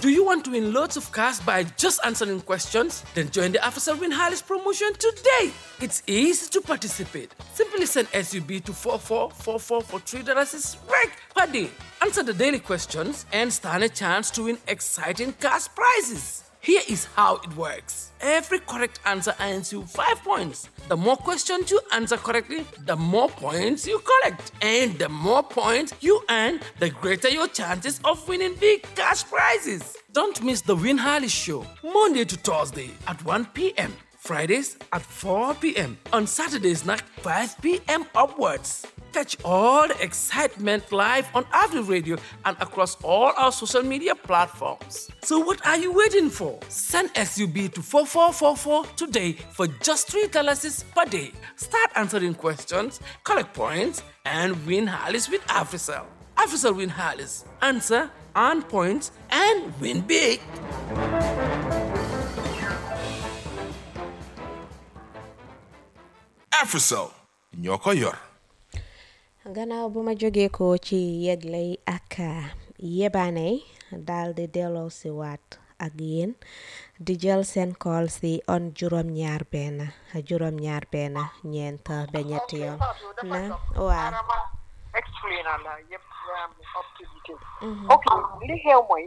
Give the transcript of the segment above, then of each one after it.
Do you want to win loads of cash by just answering questions? Then join the Afrisal Win Harris promotion today. It's easy to participate. Simply send SUB to 4444 for $3 is right per day. Answer the daily questions and stand a chance to win exciting cash prizes. Here is how it works. Every correct answer earns you 5 points. The more questions you answer correctly, the more points you collect. And the more points you earn, the greater your chances of winning big cash prizes. Don't miss the Win Harley Show, Monday to Thursday at 1 p.m. Fridays at 4 p.m. On Saturdays at 5 p.m. upwards. Catch all the excitement live on Avenue Radio and across all our social media platforms. So what are you waiting for? Send SUB to 4444 today for just $3 per day. Start answering questions, collect points, and win Harleys with Africell. Africell win Harleys. Answer, earn points, and win big. Africell ñoo ko yor. gannaaw bu ma jógee ko ci yegley ak yebaaney daal di delloo si waat ak yéen di jël seen call si on juróom-ñaar benn juróom-ñaar benn ñeent ba ñetti yoon na waaw explain la yëpp am up to detail ok li xew mooy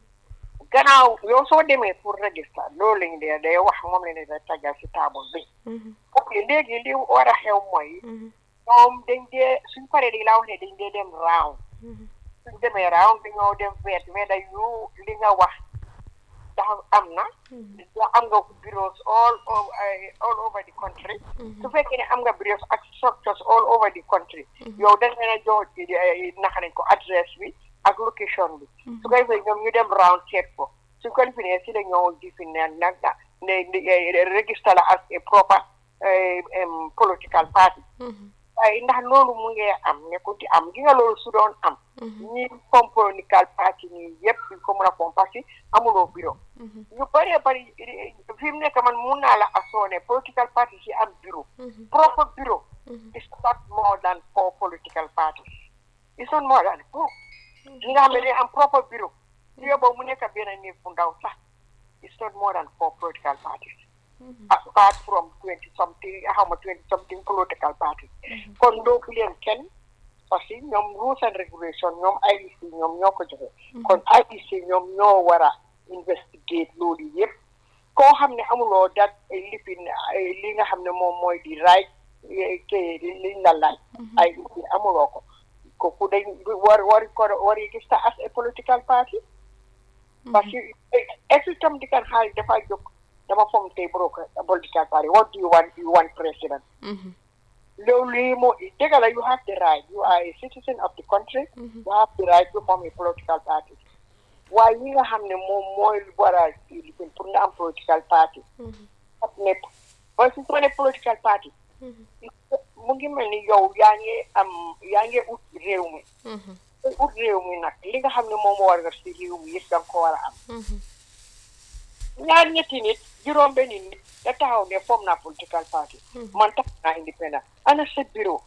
gannaaw yow soo demee pour register loolu lañ dee day wax moom la ne da tagal si table bi ok léegi li war a xew mooy ñoom dañ dee suñ paree di laa wax ne dañ dee dem round suñ demee round dañoo dem veet mais da yu li nga wax ndax am na da am nga bureaus all over all over the country su fekkee ne am nga bureaus ak structures all over the country yow da ngeen a jox naka nañ ko adresse bi ak location bi su ko defee ñoom ñu dem round seet ko suñ ko defee si la ñoo gifi ne nag ne register la as a proper political party waaye ndax loolu mu ngi am nekkul di am gi nga loolu su doon am ñi comme political party nii yëpp duñ ko mën a fom parce que amuloo bureau ñu bëree bëri fi mu nekk man mun naa la assoone political party si am bureau proper bureau is not more than four political parties it's not more than four ñi nga xam ne dañ am proper bureau bureau boobu mu nekk benn néeg bu ndaw sax it's not more than four political parties apart from twenty something how much twenty something political parties kon doofu leen kenn parce que ñoom rules and regulation ñoom IEC ñoom ñoo ko joxe kon IEC ñoom ñoo war a investigate loolu yëpp koo xam ne amuloo dat lifin li nga xam ne moom mooy di right ke liñ la laaj IEC amuloo ko kooku dañ war wari ko wari gis ta as a political party parce que every time di kan xaalis dafa jóg dama foog tey broker political party what do you want you want president loolu lii moo dëgg la you have the right you are a citizen of the country you have the right to form a political party waaye ñi nga xam ne moom mooy war a lifin pour nga am political party ak nekk mooy su ma ne political party mu ngi mel ni yow yaa ngi am yaa ngi ut réew mi ut réew mi nag li nga xam ne moom moo war nga si réew mi yëpp da nga ko war a am ñaar ñetti nit juróom benni nit da taxaw ne form naa political party man tax naa independent ana sa bureau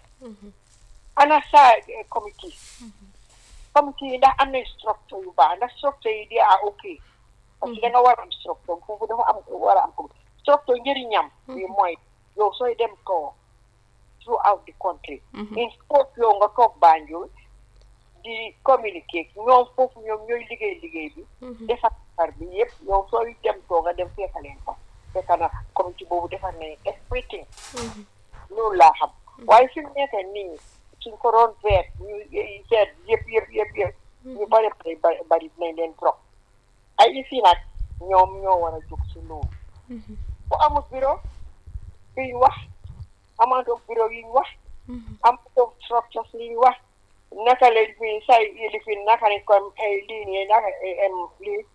ana sa committee committee yi ndax am na structure yu baax ndax structure yi di a ok parce que da nga war a am structure foofu dafa am war a am ko structure njëriñam bi mooy yow sooy dem ko throughout the country in sport yow nga toog Banjul di communiquer ñoom foofu ñoom ñooy liggéey liggéey bi defar defar bi yëpp yow sooy dem too nga dem fekka leen fa fekka na comité boobu defar nañ everything loolu laa xam waaye fi mu nekk nii suñ ko doon veet ñu seet yëpp yëpp yëpp yëpp ñu bari bari bari nañ leen trop ay ici nag ñoom ñoo war a jóg si loolu bu amul bureau yuñ wax amantoo bureau yuñ wax amantoo structures yuñ wax naka la fi say lifin naka ne comme lii nii naka lii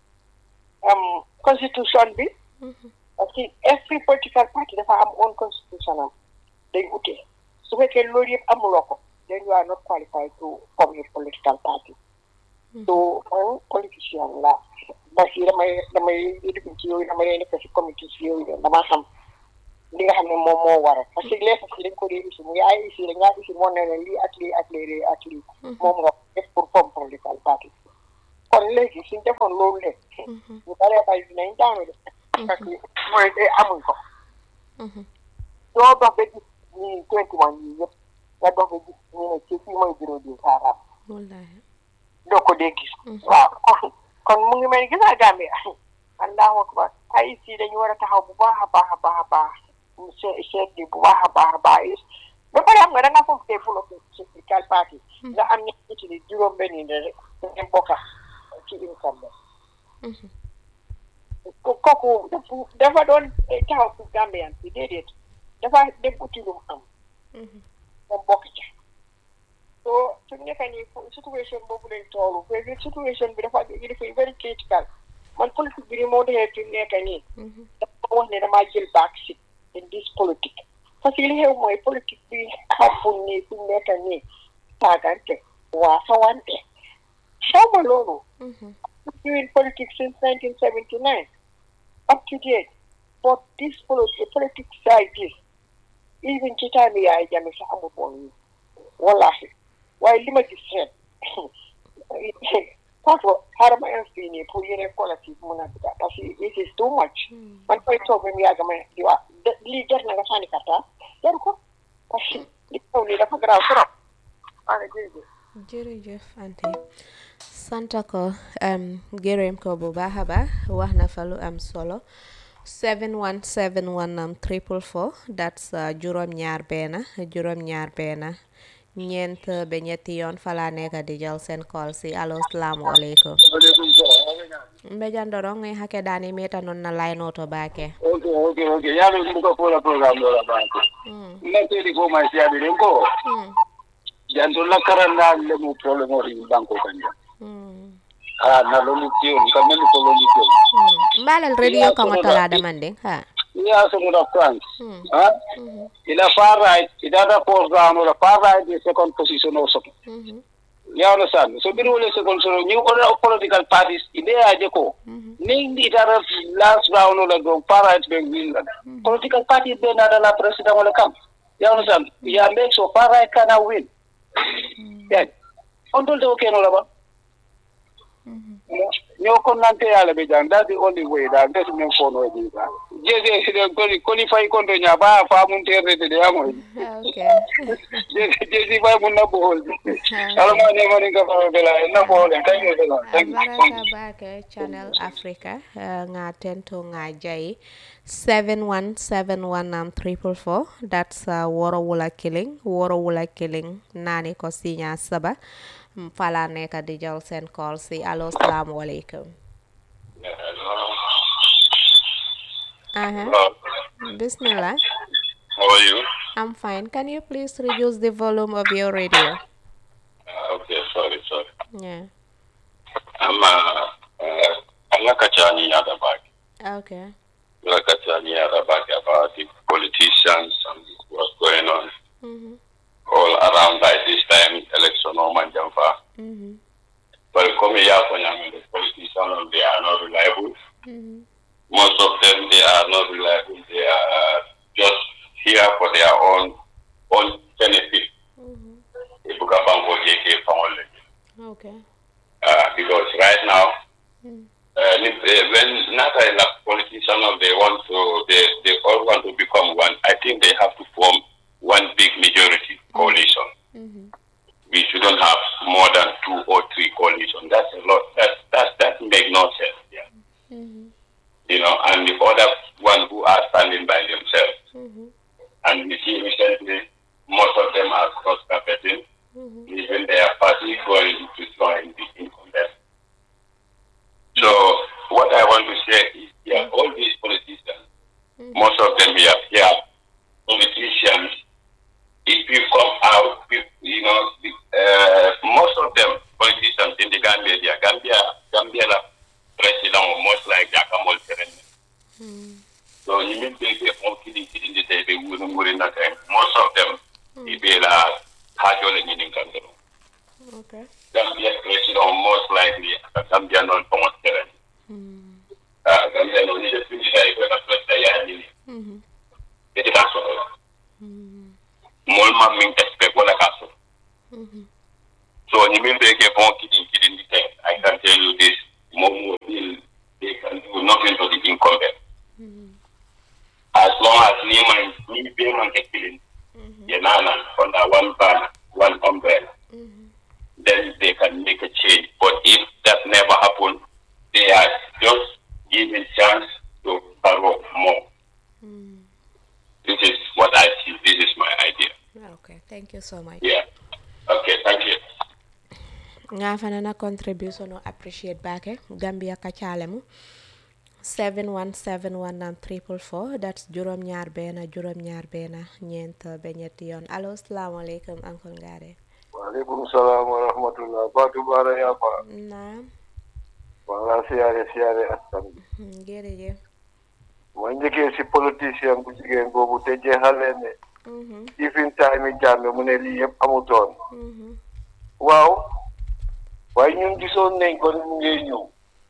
constitution bi parce que every political party dafa am own constitution am dañ utee su fekkee loolu yëpp amuloo ko then you are not qualified to form a political party so man politicien la parce que damay damay lifin ci yooyu damay nekk si comité si yooyu damaa xam li nga xam ne moom moo waral parce que les si dañ ko dee isi mu ngi ay isi dañ ngaa isi moo ne leen lii ak lii ak lii ak lii moom nga def pour form political party for kon léegi suñ defoon loolu leen ñu baree bari dinañ daanu de parce que mooy de amuñ ko doo dox ba gis ñii twenty one yii yëpp nga dox ba gis ñu ne ci fii mooy bureau du saaraam wallahi doo ko dee gis waaw kon kon mu ngi mel ni gisaa Gambie allahu akbar ay si dañu war a taxaw bu baax a baax a baax a baax seet seet bi bu baax a baax a baax ba pare xam nga da nga foog tey fulo political party nga am ñi ci ni juróom benn yi rek ngeen bokka ci income ba kooku dafa doon taxaw pour Gambian bi déedéet dafa dem uti lu mu am moom bokk ca so su nekk nii situation boobu lañ toolu mais situation bi dafa dafa very critical man politique bi ni moo defee fi mu nekk nii dafa wax ne damaa jël back seat in this politique parce que li xew mooy politique bi xamul nii fi mu nekk nii saagante waa sawante xaw ma loolu doing politics since 1979 up to date but this politics politics like this even ci time yaay jame sax amul woon nii wallahi waaye li ma gis ren Papa, xaaral ma inscrit nii pour yeneen collectif mun a dugg parce que this is too much. man koy toog ba mu yàgg ma di wax lii jar na nga sànni karta jar ko parce que li xew nii dafa garaaw trop. waaw jërëjëf. jërëjëf ante sant ko gërëm ko bu baax a baax wax na fa lu am solo 7171 am triple four that's juróom ñaar benn juróom ñaar benn ñeent ba ñetti yoon fala nekk di jël seen call si allo salaamualeykum mbejandoro ngi hake dani meta non na line oto bake ok ok ok yalo mbuka fola program ɗo la banque nattedi ko may siyaɓe ɗen ko janto la karanda lemu probléme oti banque kanja ha na lolu tiyon kam nani ko lolu tiyon mbalal radio kamo tolade manding ha ya somuda france ha ila far right idata post down ola far right the second position o soto you understand so bir wole second so new other political parties ide aje ko ni idata last round ola go far right be win la political party be na la president wala kam you understand ya make so far right can win yeah on dol do ken ola ba ñoo kon nante yàlla be jang that's the only way that des men fono e ɗiɗa jeje siɗen koni koni fayi konto ña ba famun terdede de yamoy okay jeji fay mun nabboholde alama nemani ka fama bela nabboholen kañum bela baraka bake channel africa uh, nga tento nga jayi 7171 am triple four that's uh, woro wula killing woro wula killing nani ko sinya saba fala nekk di jël seen call si allo salaamaaleykum aha bismillah How are you? I'm fine can you please reduce the volume of your radio Uh, okay, sorry, sorry. yeah I'm uh, uh, I'm not catching the other back. okay I'm not catching the other back about the politicians and what's going on mhm all around by this time election or manjamfa. mhm But come here for the politicians, they are not reliable. mhm Most of them they are not reliable. They are just here for their own own benefit. mhm If you can bank JK family. okay uh, because right now, Mm. uh, if, uh, when not enough politicians they want to, they, they all want to become one. I think they have to form one big majority coalition. mhm We shouldn't have more than two or three coalitions. That's a lot. That that that make no sense. Yeah. mhm You know, and the other one who are standing by themselves. mhm And we see recently, most of them are cross carpeting, mhm even their party going to join the incumbent. So what I want to say is, yeah, all these politicians, most of them here, yeah, politicians. If you come out, with, you know, uh, most of them politicians in the Gambia, yeah, Gambia, Gambia, la president or most like Jakamol Serene. So you mean they get more kidding in the day, they wouldn't worry nothing. Most of them, if they are Hajol and Yin Country. okay Gambia president most likely Gambia non pomost terrain. mhm Ah, Gambia non ni def ni day ko na president ya ni. mhm Eti ka so. mhm Mol mam min expect wala ka so. mhm So ni min be ke bon kidi kidi ni ten. I can tell you this. so much Yeah. Okay, thank you. nga fana na contribution o appreciate bake gambia ka calemu 71719 triple four that's juróom ñaar benn juróom ñaar benn ñeent ba ñetti yoon allo salaamaaleykum uncle Ngare waaleykum salaam wa rahmatullah Fatou Bara Yapa naam wala siyaare siyaare askan bi Hmm, jërëjëf ma njëkkee si politicien bu jigéen boobu te jeexale ne Mhm, ifin time yi jàmbe mu ne lii yëpp amutoon mhm, waaw waaye ñun gisoon nañ ko mu ngi ñëw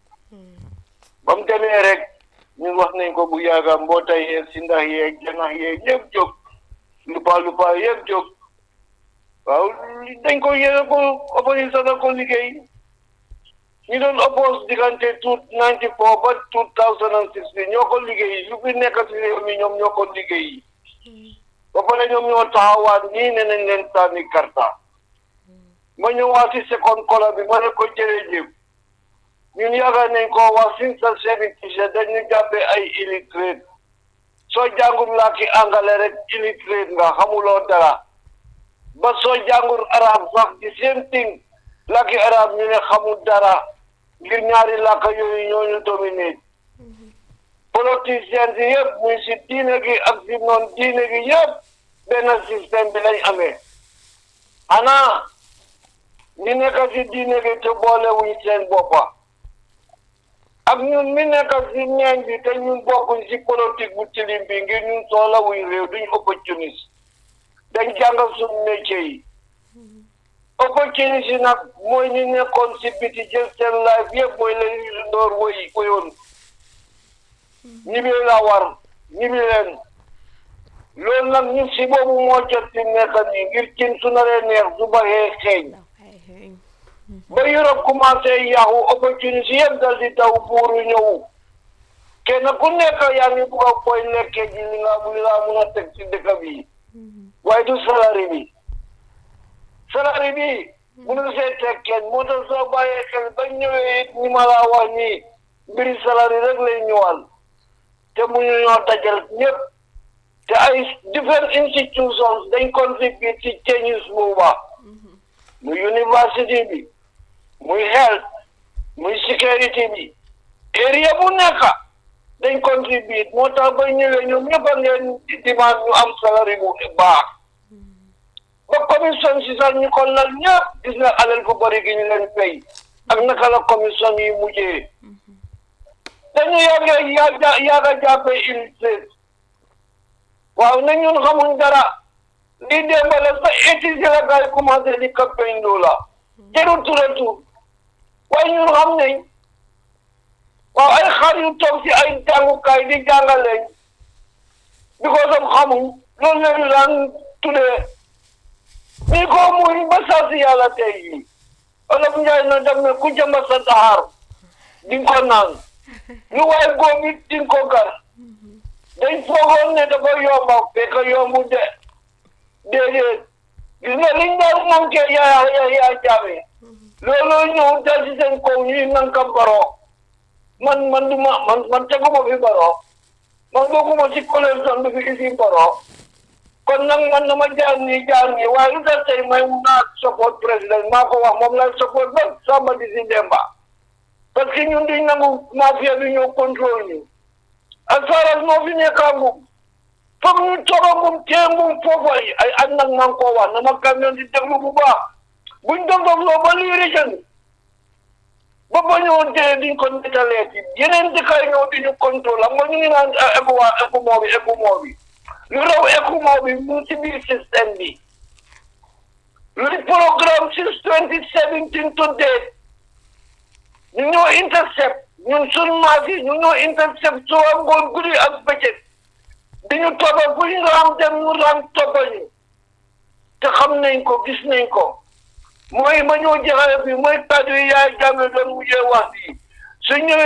ba mu demee rek ñun wax nañ ko bu yàgga mbootaay yeeg si ndax yeeg janax yeeg ñëpp jóg lupa lupa yëpp jóg waaw dañ ko yéene ko opposition na ko liggéey ñu doon oppose diggante two ninety four ba two thousand and six bi ñoo ko liggéey lu fi nekk si réew mi ñoom ñoo ko liggéey ba pare ñoom ñoo taxawaat nii ne nañ leen sànni karta ma ñëwaat si second kola bi ma ne ko jërëjëf ñun yaakaar nañ ko wax since the seventies dañu jàppee ay illiterate soo jàngul làkki angale rek illiterate nga xamuloo dara ba soo jàngul arab sax di same thing làkki arab ñu ne xamul dara ngir ñaari làkk yooyu ñooñu dominate politiciens yi yëpp muy si diine gi ak si noon diine gi yëpp benn système bi lañ amee xanaa ñi nekk si diine gi te boole wuñ seen boppa ak ñun mi nekk si ñeeñ bi te ñun bokkuñ si politique bu tilim bi ngir ñun soxla wuñ réew duñ opportuniste dañ jàngal suñu métier yi opportuniste yi nag mooy ñi nekkoon si biti jël seen life yëpp mooy leen yu ndoor woyi woyoon ñibi la war ñibi leen loolu nag ñun si boobu moo jot si nekk nii ngir cin su naree neex su baxee xeeñ ay xeeñ ba Europe commencé yàqu opportunité yëpp dal di daw buuru ñëw kenn ku nekk yaa ngi bugg a koy lekkee ji li nga li nga mun a teg ci dëkk bi waaye du salari bi salari bi mënu see teg kenn moo tax soo bàyyee xel ba ñëwee it ni ma laa wax nii mbiri salari rek lay ñëwal te mu ñu ñoo dajal ñëpp te ay different institutions dañ contribute ci changes booba muy university bi muy health muy security bi area bu nekk dañ contribute moo tax ba ñëwee ñoom ñëpp a ngeen demande ñu am salari bu baax ba commission si sax ñu ko lal ñëpp gis nga alal fu bëri gi ñu leen fay ak naka la commission yi mujjee dañu yàgg yàgg yàgg jàppee illustrate waaw na ñun xamuñ dara li démbale sa étude la gars yi commencé di campagne loola jarul turatu waaye ñun xam nañ waaw ay xar yu toog si ay jàngukaay di jàngaleñ because of xamuñ loolu lañu daan tuddee ni ko muñ ba saa si yàlla tey yi olof njaay na dem ne ku jëmba sa taxaar di nga ko naan lu waay góob it di nga ko gar dañ foogoon ne dafa yomba fekk yombu de déedéet gis nga liñ daan manqué yaa yaa yaa jaame looloo ñëw dal ci seen kaw ñuy nanka baro man man du ma man man teguma fi baro man bokkuma ci coalition bi fi isi baro kon nag man na ma jaar nii jaar nii waaye lu tax tey may mun naa support président maa ko wax moom lay support ba Samba di si Demba parce que ñun duñ nangu mafia bi ñëw contrôle ñu as far as moo fi nekkaangum foog ñu toogagum téengum foofu ay ay at nag maa ngi koo wax na ma camion di déglu bu baax buñ doon doon loo ba lii rëcc ba ba ñëw dee diñ ko nettalee ci yeneen dëkkaay ñëw di ñu contrôle am nga ñu ngi naan ECOWAS ECOMOG bi ECOMOG bi lu raw ECOMOG bi mu ci biir système bi luy programme since twenty seventeen to date ñu ñoo intercept ñun suñ maas yi ñu ñoo intercept suba ngoon guddi ak bëccëg di ñu toppa fu ñu raam dem ñu raam toppa ñu te xam nañ ko gis nañ ko mooy ma ñoo jeexale bi mooy kàddu yi yaay jàmme doon mujjee wax bi su ñëwee